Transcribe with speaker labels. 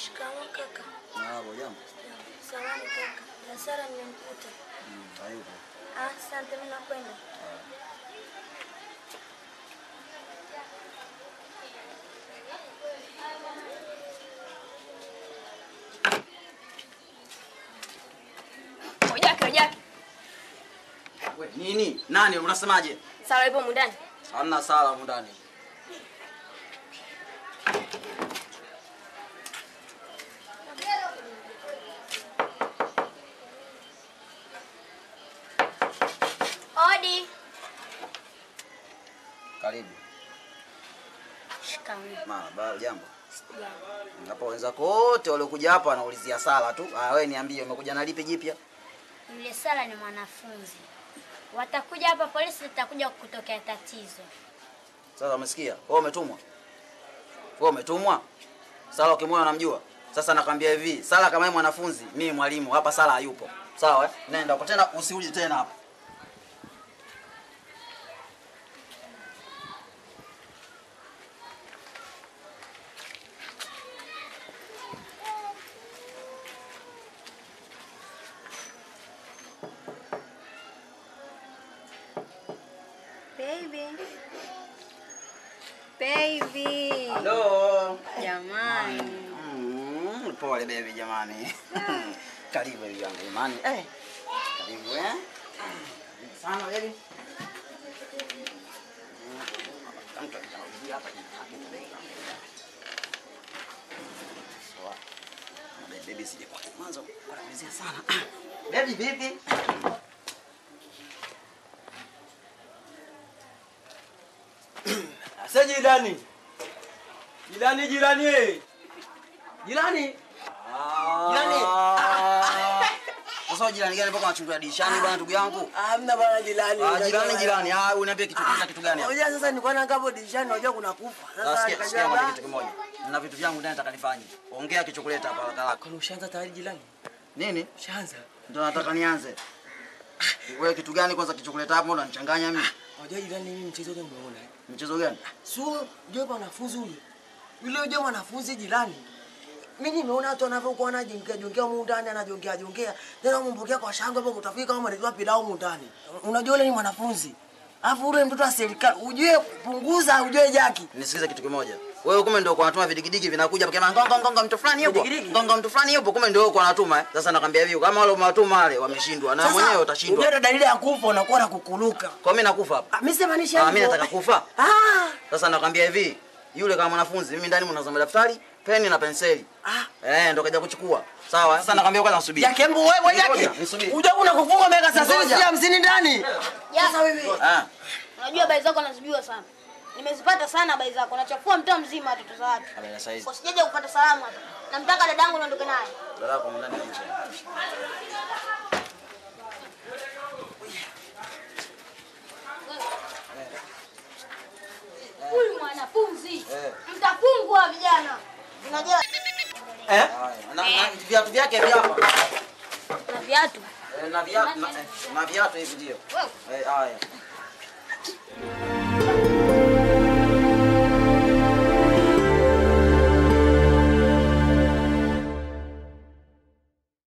Speaker 1: Shikamoo kaka.
Speaker 2: Marahaba, jambo.
Speaker 1: Samahani kaka. Hasara nimemkuta.
Speaker 2: Mm, hayupo.
Speaker 1: Ah, asante mimi nakwenda.
Speaker 3: Ojake, ojake.
Speaker 2: We, nini? Nani unasemaje?
Speaker 3: Sala ipo mundani.
Speaker 2: Hamna sala humu ndani.
Speaker 1: Odi.
Speaker 2: Karibu.
Speaker 1: Shikamoo.
Speaker 2: Marahaba, jambo.
Speaker 1: Jambo.
Speaker 2: Hapo wenzako wote waliokuja hapa wanaulizia sala tu. Ah, wewe niambie umekuja na lipi jipya?
Speaker 1: Yule Sala ni mwanafunzi. Watakuja hapa polisi litakuja kutokea tatizo.
Speaker 2: Sasa umesikia? Wewe umetumwa? Wewe umetumwa? Sala ukimwona unamjua? Sasa nakwambia hivi, Sala kama yeye mwanafunzi, mimi mwalimu, hapa Sala hayupo. Sawa eh? Nenda kwa tena usiuje tena hapa.
Speaker 3: Baby. Baby.
Speaker 2: Hello.
Speaker 3: Jamani.
Speaker 2: Mm, pole baby jamani. Karibu hivi yangu imani. Eh. Karibu eh. Karibu Sana baby. Mtu atakuja hapa jina lake tunaita. Sawa. Baby, Baby sije kwa mwanzo kuanzia sana. Baby vipi?
Speaker 4: Asa jirani. Jirani jirani. eh. Jirani. Jirani.
Speaker 2: Sasa jirani gani mpaka unachungulia dirishani bwana ndugu yangu?
Speaker 4: Hamna bana jirani.
Speaker 2: Ah, jirani jirani. Ah, uniambie kitu kisa kitu gani hapa?
Speaker 4: Unajua sasa nilikuwa na ngapo dirishani unajua kuna kufa. Sasa
Speaker 2: Sasa sikia sikia
Speaker 4: nikajua
Speaker 2: moja kitu kimoja. Nina vitu vyangu ndani nataka nifanye. Ongea kichokoleta hapa haraka haraka.
Speaker 4: Kwani ushaanza tayari jirani?
Speaker 2: Nini?
Speaker 4: Ushaanza.
Speaker 2: Ndio nataka nianze. Wewe kitu gani kwanza kichokoleta hapo unanichanganya mimi?
Speaker 4: Unajua jirani mimi mchezo ule umeona. eh?
Speaker 2: Mchezo gani?
Speaker 4: Sio unajua mwanafunzi ule. Yule unajua mwanafunzi jirani. Mimi nimeona watu wanavyokuwa wanajongea jongea humu ndani anajongea jongea. Tena umpokea kwa shangwe hapo utafika kama mnaletewa pilau humu ndani. Unajua yule ni mwanafunzi. Alafu ule mtoto wa serikali ujue punguza ujue jaki.
Speaker 2: Nisikize kitu kimoja. Wewe kumbe ndio kwa unatuma vidigidigi vinakuja paka ngonga ngonga mtu fulani yupo.
Speaker 4: Vidigidigi?
Speaker 2: Ngonga mtu fulani yupo kumbe ndio kwa unatuma eh. Sasa nakwambia hivi kama wale umewatuma wale wameshindwa na mwenyewe utashindwa.
Speaker 4: Unajua dalili ya kufa unakuwa na kukuluka.
Speaker 2: Kwa mimi nakufa hapa.
Speaker 4: Ah, Mimi simanishi
Speaker 2: Ah, mimi nataka kufa.
Speaker 4: Ah.
Speaker 2: Sasa nakwambia hivi, yule kama mwanafunzi mimi ndani mnazama daftari, peni na penseli.
Speaker 4: Ah.
Speaker 2: Eh, ndo kaja kuchukua. Sawa? Sasa nakwambia kwanza nasubiri.
Speaker 4: Jaki embu wewe
Speaker 2: Ngoja,
Speaker 4: jaki.
Speaker 2: nisubiri.
Speaker 4: Unajua kuna kufunga miaka 30
Speaker 2: Ngoja.
Speaker 4: si 50 ndani. Sasa wewe.
Speaker 2: Ah.
Speaker 5: Unajua habari zako nazijua sana. Nimezipata sana habari zako. Nachafua mtaa mzima watoto za watu.
Speaker 2: Habari za saizi.
Speaker 5: Kwa sijaje kupata salamu hapa. Namtaka dadangu niondoke naye.
Speaker 2: Dada yako ndani ya nje.
Speaker 5: Huyu mwanafunzi.
Speaker 2: Eh.
Speaker 5: Mtafungwa vijana. Unajua
Speaker 4: Eh?
Speaker 2: Haya. Na na viatu vyake vya hapa.
Speaker 5: na viatu.
Speaker 2: Eh, na viatu na, eh, na viatu hivi ndio.
Speaker 5: Wewe
Speaker 2: Eh, haya.